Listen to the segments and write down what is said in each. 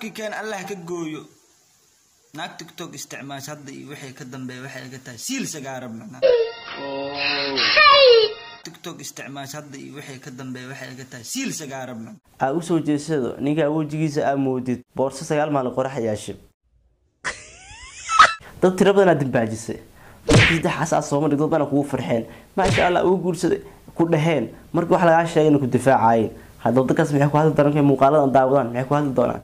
qofkii keen allah ka gooyo naag tiktok isticmaash hadda iyo wixii ka dambeeya waxay iga tahay siil sagaarab macnaa tiktok isticmaash hadda iyo wixii ka dambeeya waxay iga tahay siil sagaarab macnaa aa usoo jeesado ninkaa wejigiisa aa moodid boorso sagaal maalin qorax yaashe dad tiro badanaa dambaajisay markii saddexaas aa sooma dhig dad badan kugu farxeen maasha allah ugu guursaday ku dhaheen markii wax lagaa sheegay inay ku difaacayeen haddaba dadkaas maxay ku hadli doonaan markay muuqaaladan daawadaan maxay ku hadli doonaan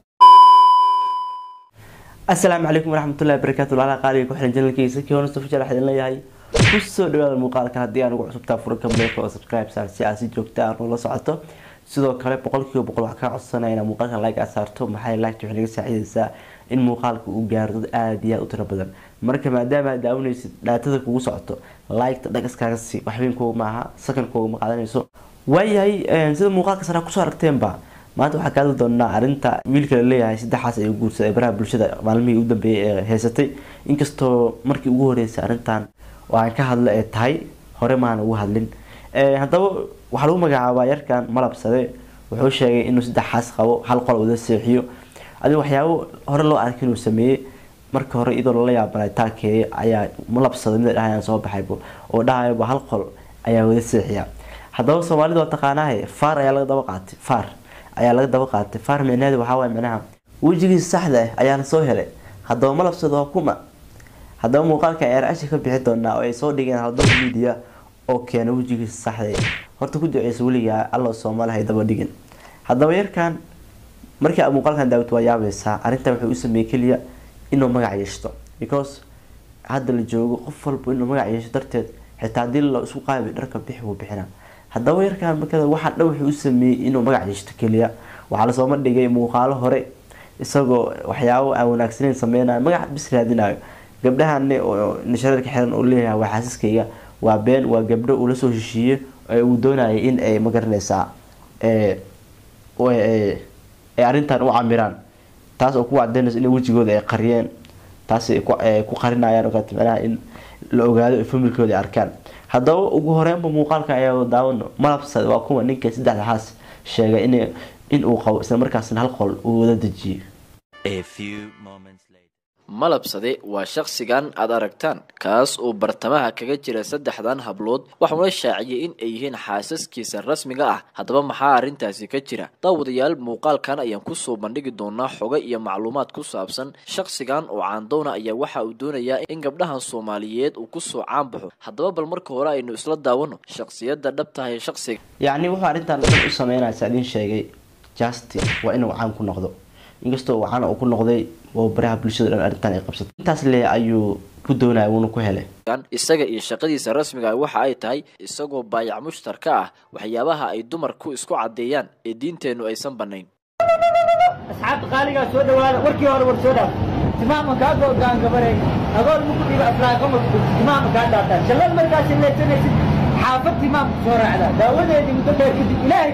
asalaamu calaykum waraxmatullahi wabarakaatu walaalaha qaaliga ku xiran janalkiisa kii hore sufjar waxaa idin leeyahay kusoo dhawaada muuqaalkan haddii aan ugu cusubtaa furka bleeka oo subscribe saar si aad si joogta ah nula socoto sidoo kale boqolkiiba boqol waxaa kaa codsanaya inaad muuqaalkan like aad saarto maxay like waxay naga saacidaysaa in muuqaalka uu gaaro dad aada iyo aada u tiro badan marka maadaama aad daawanaysid dhaatada kugu socoto liketa dhag iskaaga sii waxweyn kuga maaha sakan kuga qaadanayso waayahay sida muuqaalka sare kusoo aragteenba maanta waxaa ka hadli doonaa arrinta wiilka la leeyahay saddexaas ay guursaday baraha bulshada maalmihii u dambeeyay ee haysatay inkastoo markii ugu horeysay arrintan oo aan ka hadla ee tahay hore maana ugu hadlin haddaba waxaa lagu magacaabaa yarkan malabsade wuxuu sheegay inuu saddexaas qabo hal qol wada seexiyo adiga waxyaabo hore loo arkay inuu sameeyey marka hore iyadoo lala yaabanay taakeeye ayaa malabsada mid dhahayaan soo baxaybo oo dhahayaba hal qol ayaa wada seexiya haddaba soomaalida waa taqaanaahe faar ayaa laga daba qaatay faar ayaa laga daba qaatay faar micneheeda waxaa waay micnaha wejigiisa saxda ah ayaa lasoo helay haddaba malabsada waa kuma haddaba muuqaalka ayaar ashi ka bixi doonaa oo ay soo dhigeen haldoor media oo keena wejigiisa saxda horta ku duceysa weligaa alla soomaaliha ay daba dhigin haddaba yarkan markii aad muuqaalkan daawat waa yaabaysaa arrintan wuxuu u sameeyey keliya inuu magac yeeshto because hadda la joogo qof walba inuu magac yeesho darteed xitaa haddii la isku qaabi dharka bixi wuu bixina haddaba yarkan markada waxaa dhan wuxuu u sameeyey inuu magac yeeshto keliya waxaa lasooma dhigay muuqaalo hore isagoo waxyaabo aan wanaagsaneyn sameynayo magac bis raadinayo gabdhahan oo nishareerka xiran uu leeyahay waa xaasiskayga waa been waa gabdho uu lasoo heshiiyey ee uu doonayay in ay magaranaysaa ay arrintan u camiraan taas oo ku cadeynayso in wejigooda ay qariyeen taas ay ku qarinayaan manaha in la ogaado familkooda ay arkaan haddaba ugu horeynba muuqaalka ayaa daawano malabsad waa kuwa ninka saddexda xaas sheegay in in uu qabo isla markaasna hal qol uu wada dejiyey malabsade waa shakhsigan aad aragtaan kaas oo bartamaha kaga jira saddexdan hablood waxuuna shaaciyey in ay yihiin xaasaskiisa rasmiga ah haddaba maxaa arrintaasi ka jira daawadayaal muuqaalkan ayaan kusoo bandhigi doonaa xogo iyo macluumaad ku saabsan shakhsigan oo caandoona ayaa waxa uu doonayaa in gabdhahan soomaaliyeed uu kusoo caanbaxo haddaba bal marka hore aynu isla daawano shakhsiyadda dhabtahay shakhsiga yacni wuxuu arrintan dhan u sameynaya sa idin sheegay justin waa inuu caan ku noqdo inkastoo uu caan uu ku noqday oo baraha bulshada dhan arrintan ay qabsatay intaas le ayuu ku doonaya wuuna ku helay isaga iyo shaqadiisa rasmiga waxa ay tahay isagoo baayac mushtar ka ah waxyaabaha ay dumarku isku caddeeyaan ee diinteennu aysan bannayn asxaabta qaaligaa soo dhawaada warkii hore war soo dhaaf timaama kaa go'gaan gabarey agoon muku dhiba afraaqama timaama kaa dhaataa shallad markaas leesanaysid xaafad timaamku soo raacdaa daawadeedii muddo dheer kadib ilaahay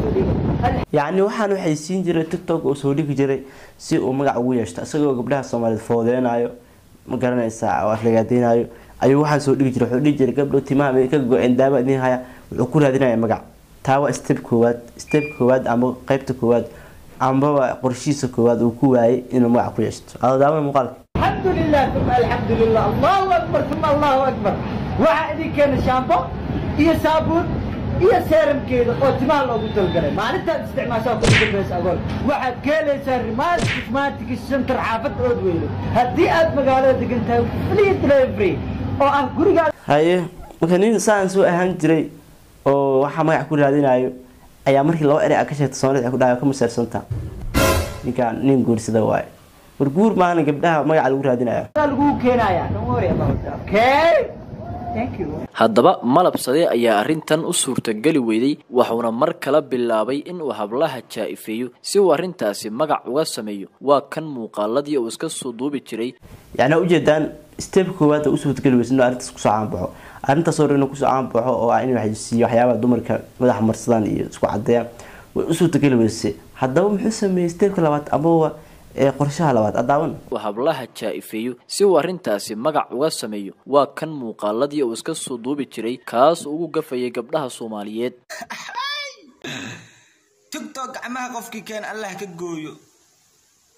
yacni waxaan waxay siin jiray tiktok oo soo dhigi jiray si uu magac ugu yeeshto isagoo gabdhaha soomaaliyeed foodeenayo ma garanaysaa oo aflagaadeynayo ayuu waxaan soo dhigi jiray wuxuu dhihi jiray gabdho timaha ka go-een daama idin haya wuxuu ku raadinaya magac taa waa step koowaad step koowaad ama qeybta koowaad ambaba qorshihiisa koowaad uu ku waayay inuu magac ku yeeshto adoo daawada muuqaalka الحمد لله ثم الحمد لله الله اكبر ثم الله اكبر waxaa idin keena shaambo iyo saabuun iyo seeramkeeda oo timaha loogu talgalay maalintaad isticmaashaa kugu dambaysa agoon waxaad ka helaysaa rimaad cosmatics center xaafad ood weyne haddii aad magaalada degan tahay free delivery oo ah gurigaa haye marka nin saan soo ahaan jiray oo waxaa magac ku raadinayo ayaa markii laba erey a ka sheegta soomaalida ku dhahay ka maseersanta ninkaan nin guursada waaye war guur maana gabdhaha magaca lagu raadinaya lagu keenaya don't worry about that okay thank you haddaba malabsade ayaa arrintan u suurtageli weyday wuxuuna mar kala bilaabay inuu hablaha jaa-ifeeyo si uu arrintaasi magac uga sameeyo waa kan muuqaaladii uu iska soo duubi jiray yacni ujeedaan step koowaad u suurtageli weysa inuu arrintaas kusoo caanbaxo arrintaas hore inuu kusoo caanbaxo oo ah inuu xayisiiyo waxyaabaha dumarka madaxa marsadaan iyo isku cadeeyaan way u suurtageli weyse haddaba muxuu sameeyey stepka labaad amaba ee qorshaha labaad adaawan uu hablaha jaa-ifeeyo si uu arrintaasi magac uga sameeyo waa kan muuqaaladii uu iska soo duubi jiray kaas ugu gafayay gabdhaha soomaaliyeed tiktok gacmaha qofkii keen allah ka gooyo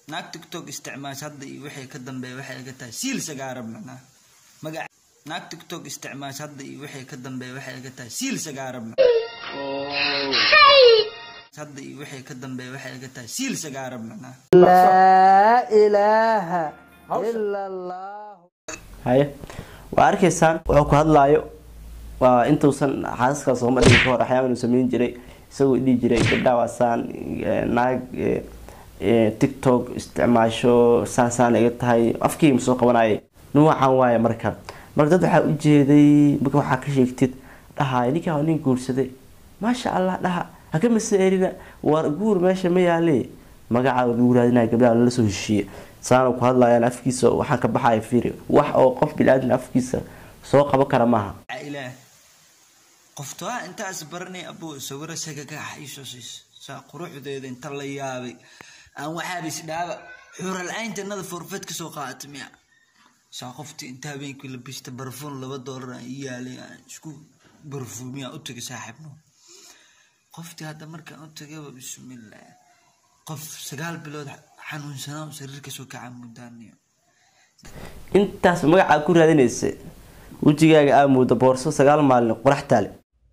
naag tiktok isticmaasha hadda iyo waxay ka dambeeya waxay ka tahay siil sagaara macnaha magac naag tiktok isticmaasha hadda iyo waxay ka dambeeya waxay ka tahay siil sagaara macnaha hadda iyo waxay ka dambeeya waxay ka tahay siil sagaara macnaha laa ilaaha ila allah haye waa arkaysaan wuxuu ku hadlaayo waa intuusan xaasaska sooma dhigi ka hor axyaama inuu sameyn jiray isagoo dhihi jiray gabdhaa waa saan eh, naag eh, eh, tiktok isticmaasho saasaan iga tahay afkiima soo qabanaya nuucan waaye marka marka dad waxaa ujeeday marka waxaa ka sheegtid dhahaay ninkaa waa nin guursaday maasha allah dhaha haka maseerina war guur meesha ma yaale magaca lagu raadinaya gabdhaha lala soo heshiiye saana ku hadlayaan afkiisa waxaan ka baxaya fiiri wax oo qof bilaadan afkiisa soo qaban kara maaha Aa ilaah qoftoa intaas baranay abuu sawiro sagagax iisoo siis saa quruxdeeda inta la yaabay aan waxaaba isdhaaba xural-ayn jannada forfeed kasoo qaata miya saa qoftii inta habeenkii la bista barfuun laba doolar aan ii yaalay aan isku barfuumiya u tagay saaxiibno qoftii hadda markaan u tagaba bismillah qof sagaal bilood xanuunsanaa oo sariir kasoo kaca mudaaniyo intaas magacaa ku raadinaysa wejigaaga aa mooda boorso sagaal maalin qorax taale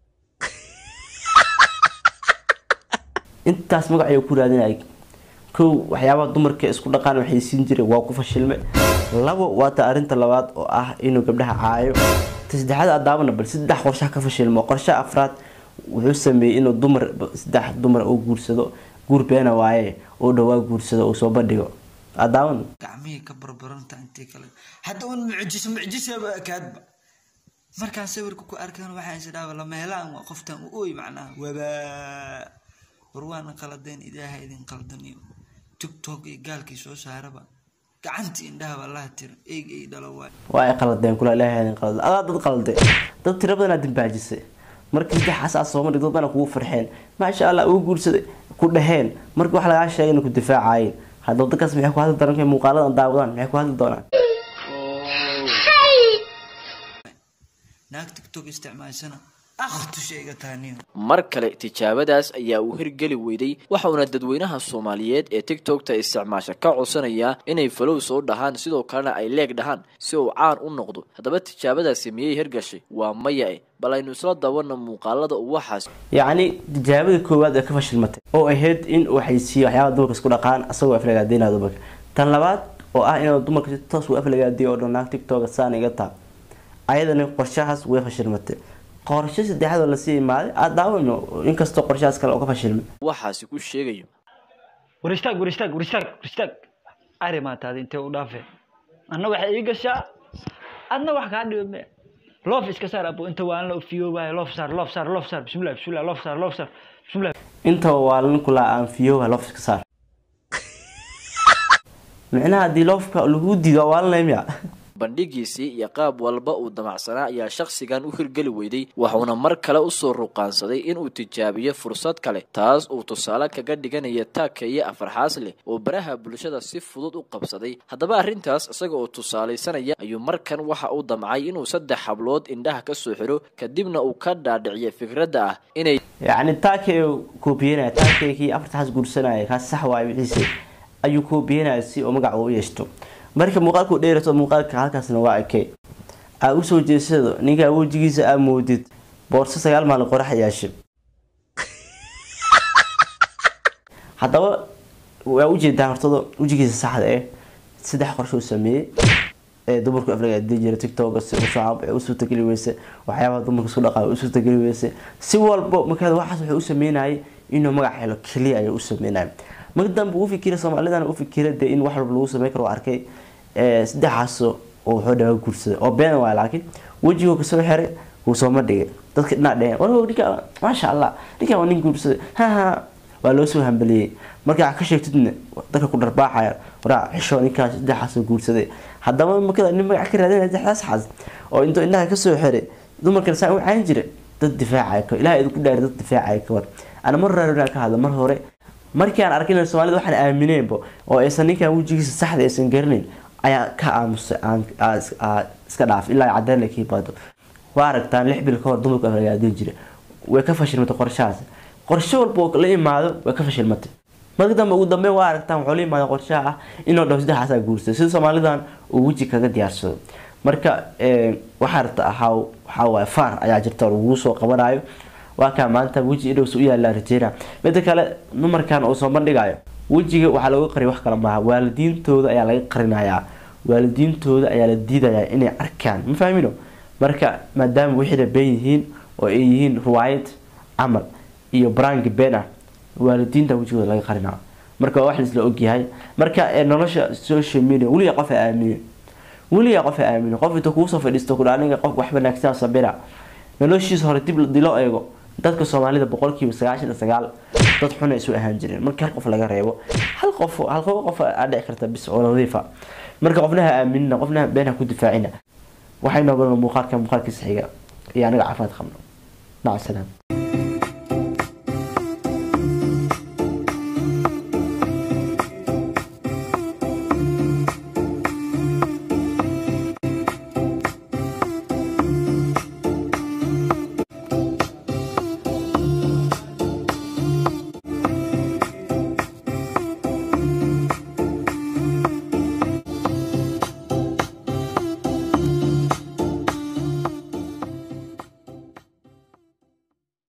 intaas magac ayuu ku raadinayay kow waxyaabaha dumarka isku dhaqaan waxay siin jireen waa ku fashilme labo waata arrinta labaad oo ah inuu gabdhaha caayo ta saddexaad adaabana bal saddex qorshaha ka fashilmo qorshe afraad wuxuu sameeyey inuu dumar saddex dumar oo guursado guur beena waaye oo dhawaa guursado uu soo bandhigo adaaban gacmihii ka barbaranta intii kale hadda un mucjiso mucjisaba akaadba markaan sawirka ku arkaan waxaan isdhaaba lameelaan waa qoftan u ooy macnaha wabaa war waana qaladeen ilaaha idin qaldaniyo tiktok iyo gaalkii soo saaraba gacantii indhahaba allaha tiro eeg ey dhalo waay waa ay qaladeen kula ilaahay qalad adaa dad qalde dad tiro badanaa dimbaajisay markii saddexaas aa sooma dhig dad badan kugu farxeen maasha allah ugu guursaday ku dhaheen markii wax lagaa sheegay inay ku difaacayeen haddaba dadkaas maxay ku hadli doonaan markay muuqaaladan daawadaan maxay ku hadli doonaan naag tiktok isticmaashana akhtu sheega taaniyo mar kale tijaabadaas ayaa uu hirgeli weyday waxauna dadweynaha soomaaliyeed ee tiktokta isticmaasha ka codsanayaa inay falow soo dhahaan sidoo kalena ay leeg dhahaan si uu caan u noqdo haddaba tijaabadaasi miyay hirgashay waa maya e bal aynu isla dawana muuqaalada uu waxaas yacni tijaabada koowaad ee ka fashilmatay oo ahayd in uu xaysiiyo waxyaabaha dumarka isku dhaqaan asagoo aflagaadeynayo dumarka tan labaad oo ah inuu dumarka si toos u aflagaadiyo oo dhan naag tiktoka saan iga taa ayadana qorshahaas way fashilmatay qorshe saddexaad oo lasii imaaday aada daawano inkastoo qorshahaas kale oo ka fashilmay waxaasi ku sheegayo war istaag war istaag war istaag war istaag ari maataada intee u dhaafe anna waxay ii gashaa adna wax kaa dhiba me loof iska saar abo inta waan la ofiyo waayo loof saar loof saar loof saar bismillah bismillah loof saar loof saar bismillah intaba waa ninkulaa aan fiyoha loofka saar micnaha haddii loofka lagu diido waa la miya bandhigiisii iyo qaab walba uu damacsanaa ayaa shakhsigan u hirgeli weyday wuxuuna mar kale usoo ruqaansaday inuu tijaabiyo fursad kale taas uu tusaale kaga dhiganaya taakeeye afarxaas leh oo baraha bulshada si fudud u qabsaday haddaba arrintaas isaga oo tusaalaysanaya ayuu markan waxa uu damcay inuu saddex hablood indhaha ka soo xiro kadibna uu ka dhaadhiciyo fikradda ah inay yacni taakee koobiyenaya taakee kii afartaxaas guursanaya kaas sax waayo wixiise ayuu koobiyenaya si oo magaca u yeeshto marka muuqaalku dheerato muuqaalka halkaasna waa ekey aa usoo jeesado ninkaa wejigiisa aa moodid boorso sagaal maalin qorax yeeshay haddaba waa ujeedaa hortada wejigiisa saxda eh saddex qorsho uu sameeyey ee dumarku aflaga adii jira tiktok si usoo u suurtageli weyse waxyaabaha dumarka isku dhaqaa u suurtageli weyse si walbo markaa waxaas wuxuu u sameynayay inuu magac helo keliya ayuu u sameynaya marka dambe uu fikira soomaalidana u fikira dee in wax walba lagu sameyn karo arkay saddexaas oo wuxuu dhaga guursaday oo been waay laakiin wejiguu kasoo xiray wuu sooma dhigay dadka dhinac dheheen war ninka maasha allah ninkan waa nin guursaday haha waa loo soo hambeliyey markaa ka sheegtidna dadka ku dharbaaxaya waraa xisho ninkaas saddexaas oo guursaday haddaba markada nin magac ka raadinaya saddexdaas xaas oo intuu indhaha kasoo xiray dumarkana saan u cayn jira dad difaacaya ka ilahay idinku dhaari dad difaacaya ka war ana mar hore ka hadla mar hore markii aan arkin soomaalida waxaan aamineenba oo aysan ninkan wejigiisa saxda aysan garanayn ayaa ka aamusay iska dhaaf ilaa cadeen kii baado waa aragtaan lix bil kahor dumarku aflagaadin jira way ka fashilmatay qorshahaas qorshe walba oo la imaado way ka fashilmatay marka dambe ugu dambeyn waa aragtaan wuxuu la yimaada qorshaha ah inuu dhaw saddexaasaa guursa sida soomaalidan uu weji kaga diyaarsado marka waxaa rabta ahaa waxaa waaye faar ayaa jirta oo lagu soo qabanayo waa kaa maanta weji idhows u yaala rajeyna mida kale dumarkan uu soo bandhigayo wejiga waxaa looga qariya wax kale maaha waalidiintooda ayaa laga qarinayaa waalidiintooda ayaa la diidayaa inay arkaan ma fahmino marka maadaama wixina been yihiin oo ay yihiin ruwaayad camal iyo brangi been ah waalidiinta wejigooda laga qarinaa marka waa wax laisla ogyahay marka nolosha social media weliga qof ha aaminin weliga qof ha aaminin qof inta kuusoo fadhiisto kudha aniga qof wax wanaagsan sabira noloshiisa hore dib dilo eego dadka soomaalida boqolkiiba sagaashan iyo sagaal dad xuna isu ahaan jireen marka hal qof laga reebo hal qof hal qof aa dhici karta bis oo nadiifa marka qofna ha aaminina qofna been ha ku difaacina waxay nooga muuqaalka muuqaalkiisa xiga iyo aniga caafimaad qabno maca salaam